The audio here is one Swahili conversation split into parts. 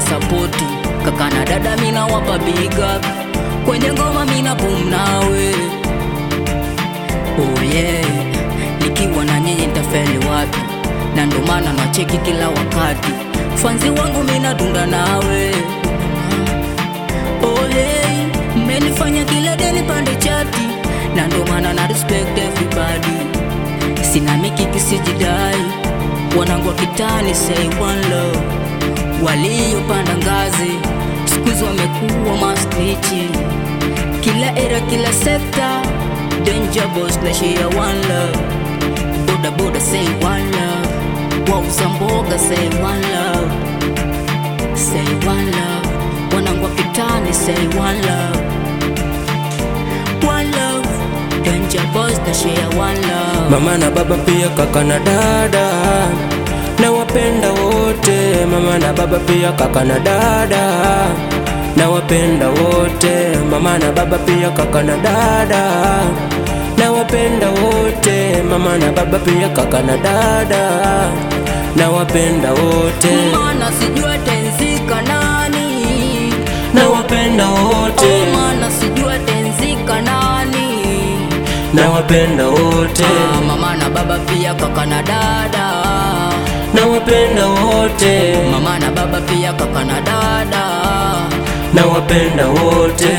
sapoti kaka na dada mina wapa big up kwenye ngoma mina boom nawe oh yeah nikiwa na nyinyi nitafeli wapi na ndo maana nacheki kila wakati fanzi wangu mina dunda nawe oh yeah mmenifanya kila deni pande chati na ndo maana na respect everybody sina mikiki sijidai wanangu wa kitani say one love waliopanda ngazi skuizi wamekuwa mastichi kila era kila sekta danger boss na share one love boda boda say one love wauza mboga say one love say one love wanangu wa kitani say one love one love danger boss na share one love mama na baba pia kaka na dada na wapenda wote mama na baba pia kaka na dada na wapenda wote mama na baba pia kaka na dada na wapenda wote mama na baba pia kaka na dada na wapenda wote mana sijua tenzika nani na wapenda wote oh, mana sijua tenzika nani na wapenda wote ah, mama na baba pia kaka na dada na wapenda wote mama na baba pia kaka na dada na wapenda wote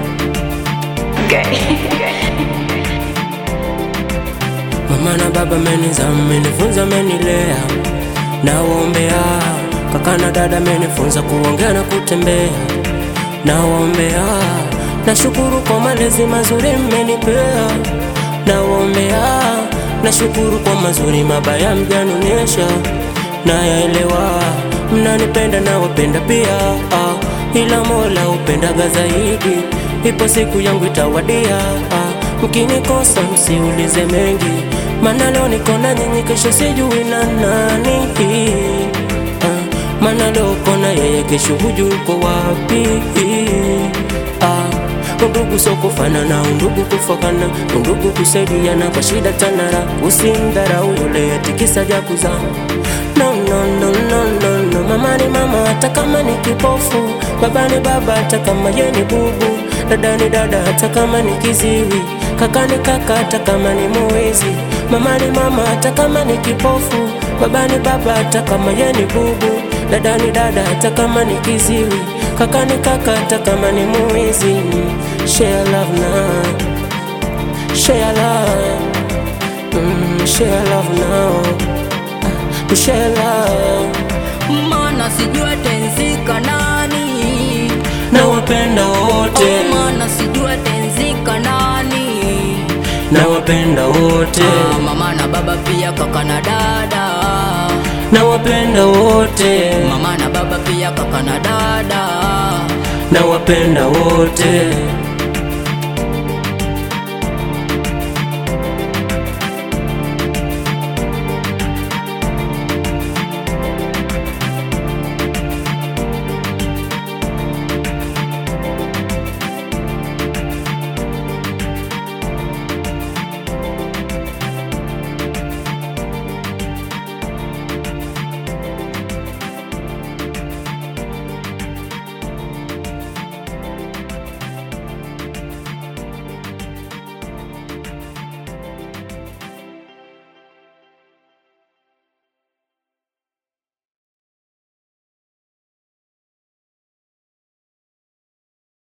mama na baba meniza menifunza menilea nawaombea kaka na dada menifunza kuongea na kutembea nawaombea nashukuru kwa malezi mazuri mmenipea nawaombea nashukuru kwa mazuri mabaya mjanonyesha nayaelewa mnanipenda na wapenda pia ah, ila mola upendaga zaidi ipo siku yangu itawadia ah, mkinikosa msiulize mengi mana leo niko na nyinyi kesho sijui na nani ah, mana leo kona yeye kesho hujui uko wapi ah, Undugu so kufanana, undugu kufokana, undugu kusaidiana kwa shida tanara. Usimdharau yule eti kisa ja kuzaa. No, no, no, no, no, no. Mama ni mama hata kama ni kipofu, baba ni baba hata kama ye ni bubu, dada ni dada hata kama ni kiziwi, kaka ni kaka hata kama ni mwizi. Mama ni mama hata kama ni kipofu, baba ni baba hata kama ye ni bubu, dada ni dada hata kama ni kiziwi, kaka ni kaka hata kama ni mwizi. Share love now, share love, mm, share love now, Ah, share love. mana sijua tenzika nani Na wapenda wote, oh, mana sijua tenzika nani na wapenda wote, ah, mama na baba pia kaka na dada na wapenda wote, mama na baba pia kaka na dada na wapenda wote.